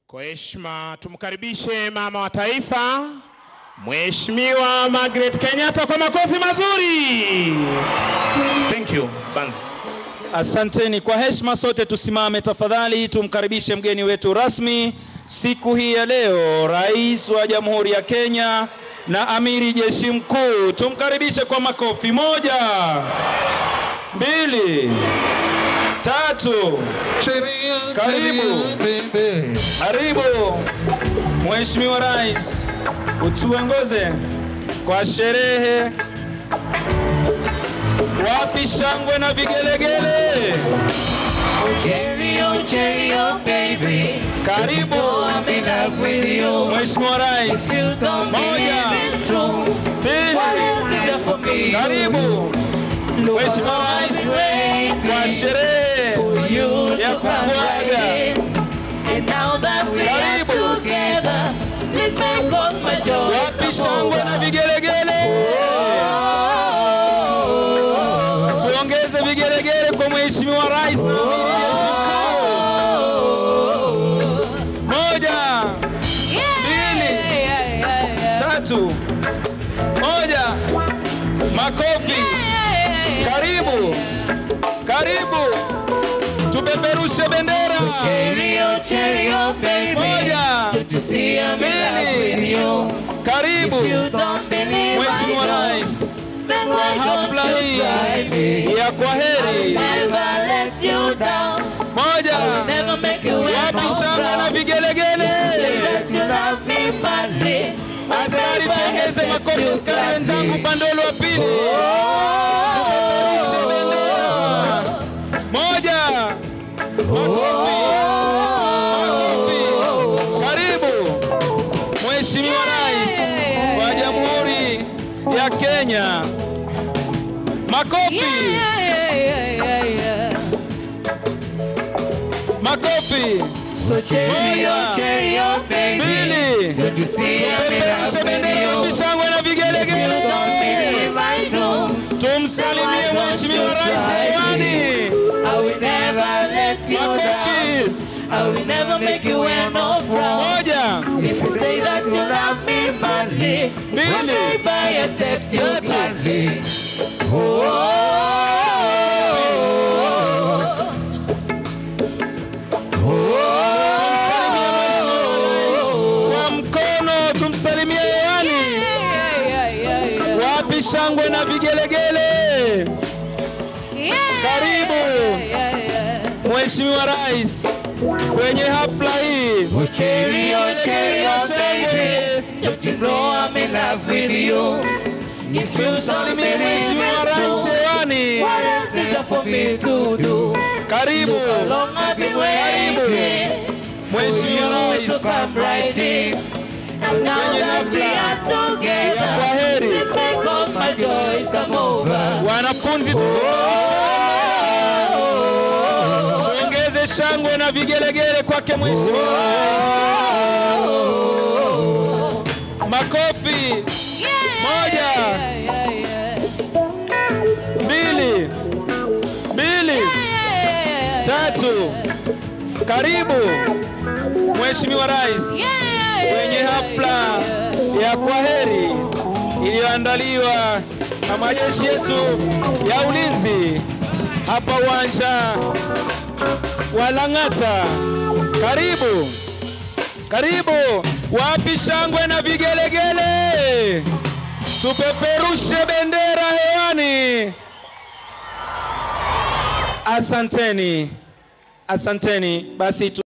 Kwa heshima tumkaribishe mama wa taifa Mheshimiwa Margaret Kenyatta kwa makofi mazuri. Thank you. Banza. Asanteni. Kwa heshima sote tusimame tafadhali, tumkaribishe mgeni wetu rasmi siku hii ya leo, Rais wa Jamhuri ya Kenya na Amiri Jeshi Mkuu. Tumkaribishe kwa makofi. Moja, mbili, tatu. Karibu. Karibu Mheshimiwa Rais, utuongoze kwa sherehe. Wapi shangwe na vigelegele? Cherry, oh, cherry, oh, baby. Karibu Oh, I'm in love with you. Mheshimiwa Rais. If you don't Moja. believe it's true, what Pili, else is there for me? karibu Look Mheshimiwa around Rais and waiting kwa sherehe for you ya to come kukuaga. right in. And now that we are Karibu. together, please make all my joys wapi come shangwe na over. vigelegele? Tuongeze vigelegele kwa Mheshimiwa Rais na Amiri Jeshi Mkuu. Moja, mbili, tatu, moja, makofi. Karibu, karibu, tupeperushe bendera. Cherry, oh, cherry, oh, baby. Moja, Don't you see I'm in love mbili, with you? karibu You don't believe Mheshimiwa I don't. Rais Then kwa why hafla don't you hii try me? ya kwaheri. Never let you down. Moja, Never make you wear wapi no shangwe na frown. Say vigelegele? that you love me madly. Askari, tuongeze makofi askari wenzangu upande ule wa pili. Tupeperushe bendera. Moja, makofi, makofi. Karibu Mheshimiwa Rais wa Jamhuri ya Kenya. Makofi, makofi. So cherry, Moja. oh, cherry, oh, baby. Mbili. Don't you see I'm in love Peperushe bendera ya with you? mishangwe na You don't vigelegele. believe I do. Tumsalimie Mheshimiwa Rais hewani. I will never let you down. Makofi. I will never make you wear no frown. Moja, If you say that you love me madly, Mbili. one day I accept you Tatu. gladly. Oh, tumsalimie Mheshimiwa Rais kwa mkono, tumsalimie hewani. Wapi shangwe na vigelegele? Karibu Mheshimiwa Rais kwenye hafla hii. Oh, cherry, oh, cherry, oh, baby. Don't you know I'm in love with you? If you don't Tumsalimie believe Mheshimiwa it's Rais true, hewani. what else is there for me to do? Karibu How long I've been waiting for Mheshimiwa you to Rais. come right in. And now Kwenye that we hafla are ya together, kwaheri. please make all my joys come over. Wanafunzi, tuongeze shangwe na vigelegele kwake Mheshimiwa Rais. Makofi. Moja. Mbili, mbili, tatu. Karibu Mheshimiwa Rais kwenye hafla ya kwaheri iliyoandaliwa na majeshi yetu ya ulinzi hapa uwanja wa Lang'ata. Karibu, karibu. Wapi shangwe na vigelegele? Tupeperushe bendera hewani. Asanteni, asanteni. Basi tu